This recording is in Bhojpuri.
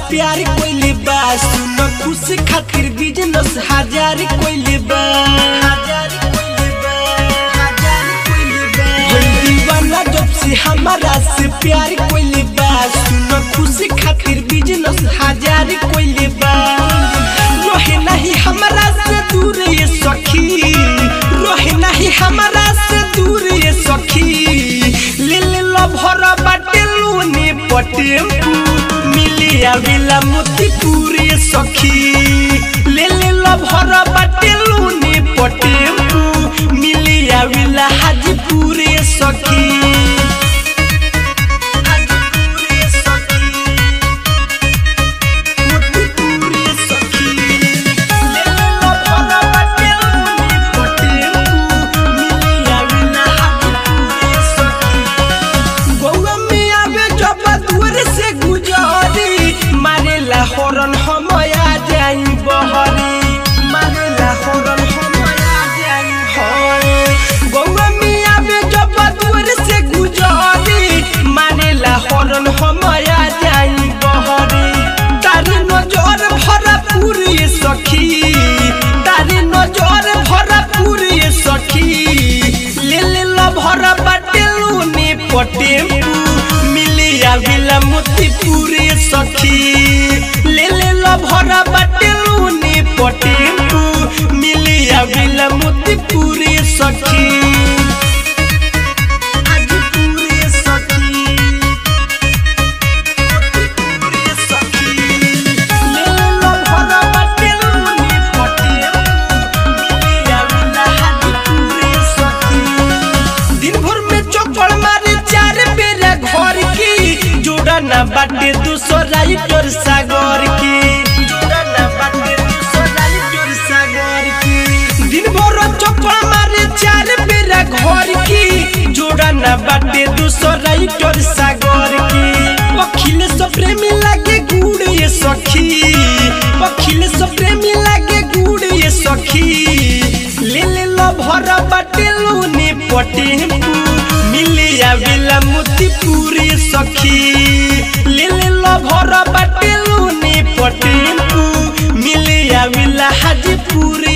प्यार कोइले बा सुन खुश खातिर बिजनेस हजार कोइले बा हजार कोइले बा हजार कोइले बा होई दीवाना जब से हमारा से प्यार कोइले बा सुन खुश खातिर बिजनेस हजार कोइले बा रोहे नहीं हमारा से दूर ये सखी रोहे नहीं हमारा से दूर ये सखी ले ले लो भरा बाटे लूने पटेम्पू मिली आविला मोतीपुर ये सखी ले ले लो भरा बाटे लूने पटेम्पू मिली आविला हाजीपुर ये सखी हाजीपुर ये सखी मोतीपुर ये सखी ले ले लो भरा बाटे लूने पटेम्पू मिली आविला हाजीपुर ये सखी गौवा में आवे जब दूर से गुजरी मारेला हॉर्न हम आ जाई बहरी मारेला हॉर्न हम आ जाई हॉर्न गौवा में आवे जब दूर से गुजरी मारेला हॉर्न हम आ जाई बहरी तारी नजर भरा पूरी सखी तारी नजर भरा पूरी सखी ले ले लो भरा बाटे लूने पटेम्पू मिली आविला मोतीपुर सखी ले ले लो भरा बाटे लूने पटेम्पू मिली आविला मोतीपुर सखी हाजीपुर सखी मोतीपुर सखी ले ले लो भरा बाटे लूने पटेम्पू मिली आविला हाजीपुर सखी दिन भर में चौपड़ मारे चार बेरा घर की जोड़ा ना बाटे दूसरा तोर सागर की जोड़ा ना बाटे दूसरा तोर सागर की दिन भर चौपड़ मारे चार बेरा घर की जोड़ा ना बाटे दूसरा तोर सागर की अखिल सो प्रेमी लागे गुड़ ये सखी अखिल सो प्रेमी लागे गुड़ ये सखी ले ले लो भरा बाटे लूने पटेम्पू मिली आविला मोतीपुर सखी ले ले लो भरा बाटे लूने पटेम्पू मिली आविला हाजीपुर